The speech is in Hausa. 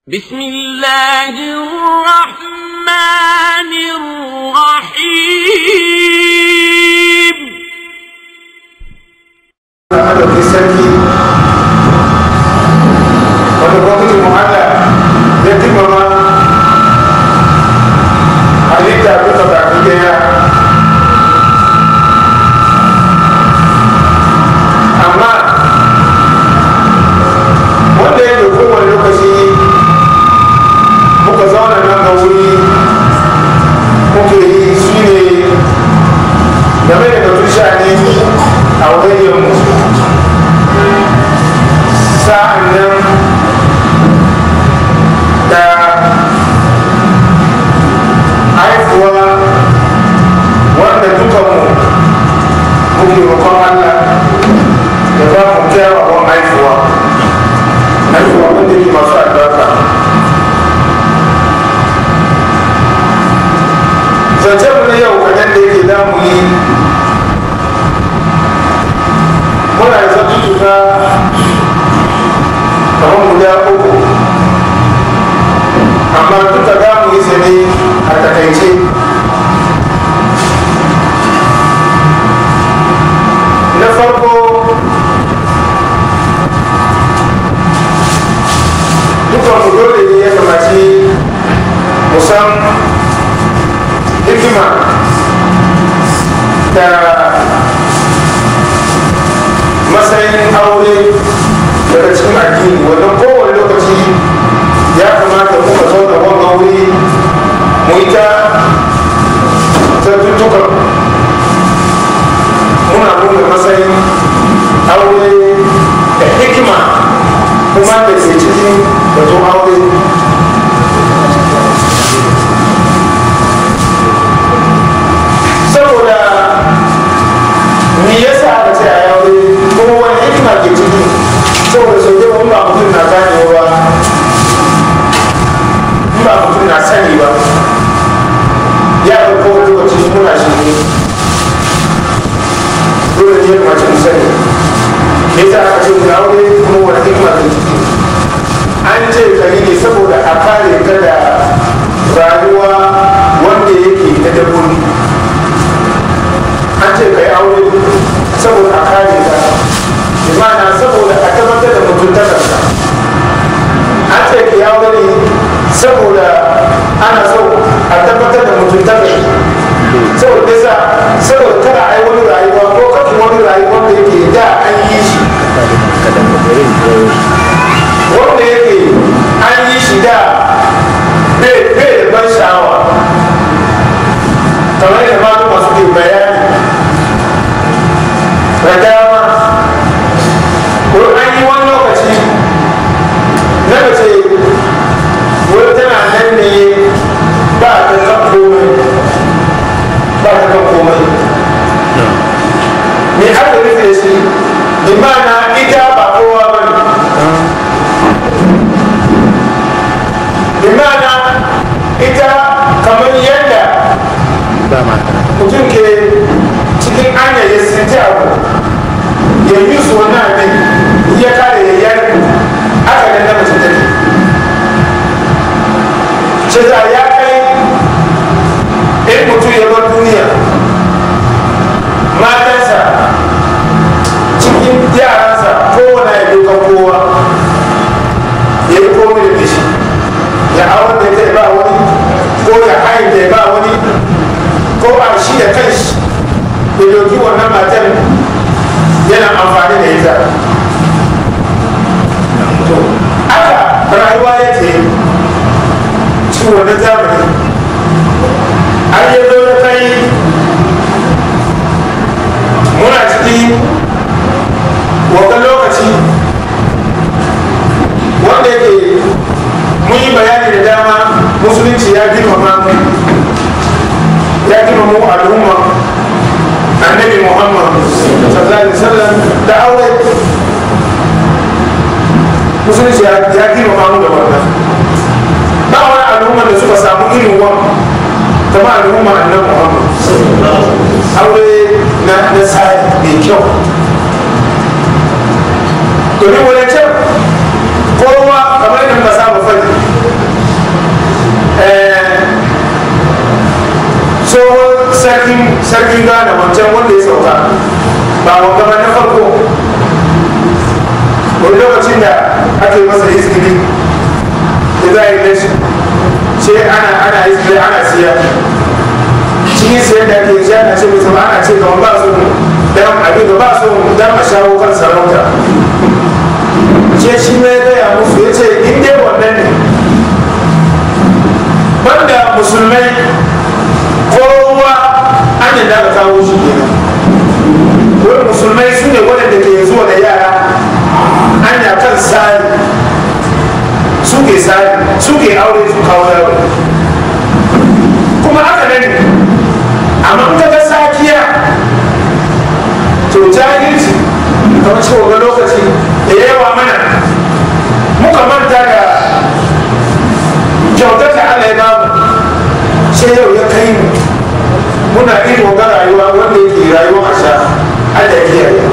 بسم الله الرحمن الرحيم madauki sarki wanda gwamnatin muhalla ya dimama halitta duka baki daya amma wanda ya dauki wani lokaci muka zauna nan ga wuri muke yi shi ne game da batun sha'ani a wajenmu sa'an nan da haifuwa wanda dukanmu muke roƙon Allah da ba mu kyawawan haifuwa haifuwa wanda ke masu albarka zance mu na yau kaɗan da yake damu yi muna da zartuka kamar guda uku amma duka za mu yi su ne a takaice na farko dukan mu dole ne ya kamaci musan hikima da matsayin aure daga cikin addini wannan kowane lokaci ya kamata muka zauna wanga wuri mu yi ta zartuttukan muna nuna matsayin aure da hikima kuma da ke cikin batun aure saboda me yasa aka ce a yaure kuma wani hikima ke ciki saboda sau da wani ba mutum na ganewa ba in ba mutum na sani ba ya ga kowane lokaci muna shi ne dole ne kuma ce mu sani me yasa aka ce mu aure kuma wani hikima ke ciki an ce kari ne saboda a kare ka da rayuwa wanda yake na dabbobi an ce kai aure saboda a kare ka imana saboda a tabbatar da mutuntakarka an ce ki aure ne saboda ana so a tabbatar da mutuntakar saboda kisa saboda kada a yi wani rayuwa ko kafin wani rayuwa da yake da an yi shi wanda yake an yi shi da bai da ban sha'awa kamar da malu masu ke bayani da dama ko an yi wani lokaci na mace wani tana nan ne ba ta kan komai ba ta kan komai me aka rufe shi imana ita ba kowa ba ne imana ita kamar yadda mutum ke cikin anya ya sinti abu ya yi su wani abin ya kare ya yarku aka nan na mace take ce za ya kai in mutum ya bar duniya matansa cikin yaransa kowane ya doka kowa ya yi komai da shi ya awon da ya ba wani ko ya hain da ya ba wani ko a shi da kanshi ya doki wannan matar yana amfani da ita to aka rayuwa ya ce cikin wannan zamani har ya zo da kai muna ciki wata lokaci wanda yake mun yi bayani da dama musulunci ya girmama mu ya girmama mu al'umma annabi muhammad sallallahu alaihi wasallam da aure musulunci ya girmama mu da wannan ba wani al'umma da suka samu irin wannan kama al'umma annabi muhammad aure na na tsari mai kyau domin wani can kowa kamar yadda muka saba fadi sarkin gane wancan wanda ya sauka ba wa gaba na farko wani lokacin da ake masa izgiri da za a yi nashi ce ana ana izgiri ana siya cikin siyan da ake shi ana ce mai sama ana ce kamar ba su dan abin da ba su dan a shawo kan sarauta ce shi ne gaya musu ya ce in dai wannan ne banda musulmai kowa an yadda ka kawo shi kenan wani musulmai su ne waɗanda ke zuwa da yara anya kan sari suke sari suke aure su kawo yaro kuma haka nan amma in kaga sakiya to jahilci kamar cewa ga lokaci da yawa mana muka manta da kyautar da Allah ya bamu sai yau ya kai mu muna irin ga rayuwa wanda yake rayuwa a sha Allah ya kiyaye